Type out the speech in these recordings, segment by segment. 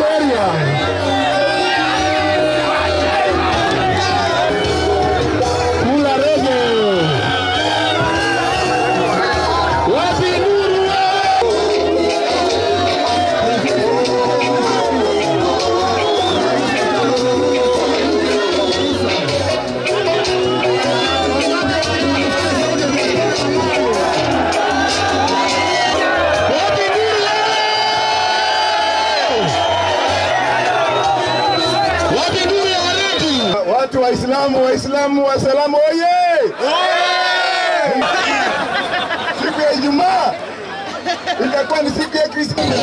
area. Kula rege. Wapi nuru wewe? Wapi nuru wewe? Wapi nuru ya waleti? Watu Waislamu, Waislamu, Waislamu oye! Siku ya Ijumaa itakuwa ni siku ya Krismasi.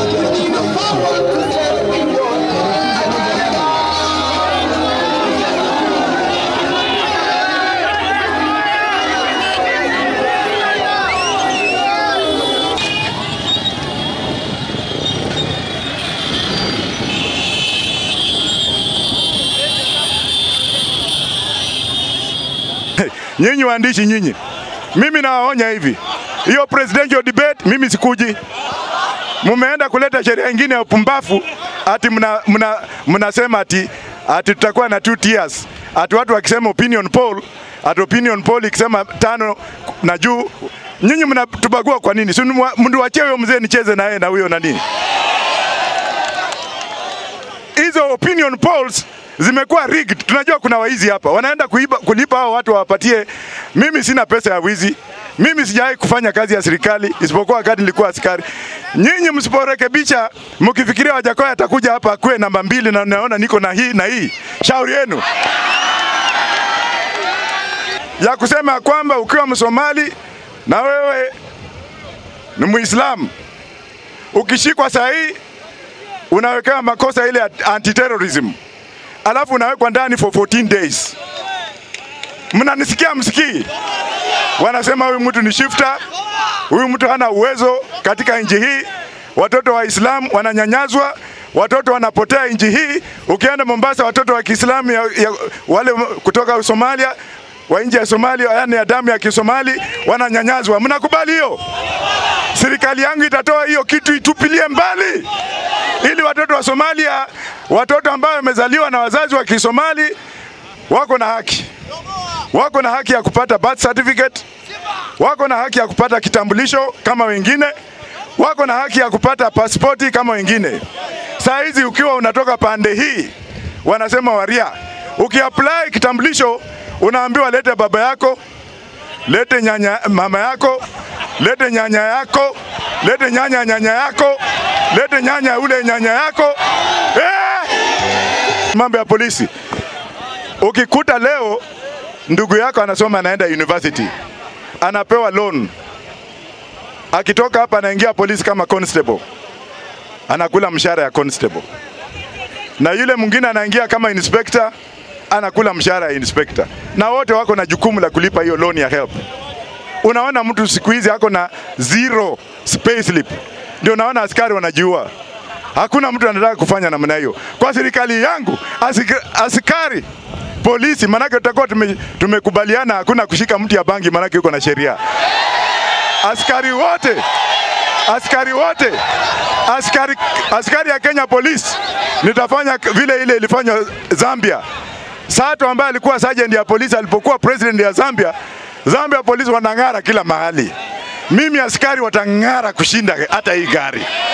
Nyinyi waandishi nyinyi, mimi nawaonya hivi, hiyo presidential debate mimi sikuji. Mumeenda kuleta sheria ingine ya upumbafu ati mna, mna, mnasema ati ati tutakuwa na two tiers, ati watu wakisema opinion poll, ati opinion poll ikisema tano na juu. Nyinyi mnatubagua kwa nini? Si mniwachie huyo mzee nicheze na yeye na huyo na nini? hizo opinion polls zimekuwa rigged. Tunajua kuna waizi hapa wanaenda kuiba, kulipa hao watu wawapatie. Mimi sina pesa ya wizi, mimi sijawahi kufanya kazi ya serikali isipokuwa wakati nilikuwa askari. Nyinyi msiporekebisha, mkifikiria Wajakoya atakuja hapa akuwe namba mbili na naona niko na hii na hii, shauri yenu ya kusema kwamba ukiwa Msomali na wewe ni Muislamu ukishikwa saa hii unawekewa makosa ile ya anti-terrorism, alafu unawekwa ndani for 14 days. Mnanisikia msikii? Wanasema huyu mtu ni shifter, huyu mtu hana uwezo katika nchi hii. Watoto wa Islam wananyanyazwa, watoto wanapotea nchi hii. Ukienda Mombasa, watoto wa Kiislamu ya, ya, wale kutoka Somalia wa nje ya Somalia, yani ya damu ya Kisomali wananyanyazwa. Mnakubali hiyo? Serikali yangu itatoa hiyo kitu, itupilie mbali ili watoto wa Somalia, watoto ambao wamezaliwa na wazazi wa Kisomali wako na haki, wako na haki ya kupata birth certificate, wako na haki ya kupata kitambulisho kama wengine, wako na haki ya kupata pasipoti kama wengine. Saa hizi ukiwa unatoka pande hii, wanasema waria, ukiapply kitambulisho unaambiwa lete baba yako, lete nyanya mama yako, lete nyanya yako, lete nyanya nyanya yako, lete nyanya ule nyanya yako eh! Mambo ya polisi, ukikuta leo ndugu yako anasoma anaenda university, anapewa loan, akitoka hapa anaingia polisi kama constable, anakula mshahara ya constable, na yule mwingine anaingia kama inspector, anakula mshahara ya inspector, na wote wako na jukumu la kulipa hiyo loan ya help. Unaona mtu siku hizi ako na zero pay slip, ndio naona askari wanajiua. Hakuna mtu anataka kufanya namna hiyo kwa serikali yangu. Asika, askari polisi, manake tutakuwa tume, tumekubaliana hakuna kushika mtu ya bangi, manake yuko na sheria. Askari wote askari wote askari, askari ya Kenya Police nitafanya vile ile ilifanywa Zambia. Sato ambaye alikuwa sergeant ya polisi alipokuwa president ya Zambia, Zambia polisi wanang'ara kila mahali. Mimi askari watang'ara kushinda hata hii gari.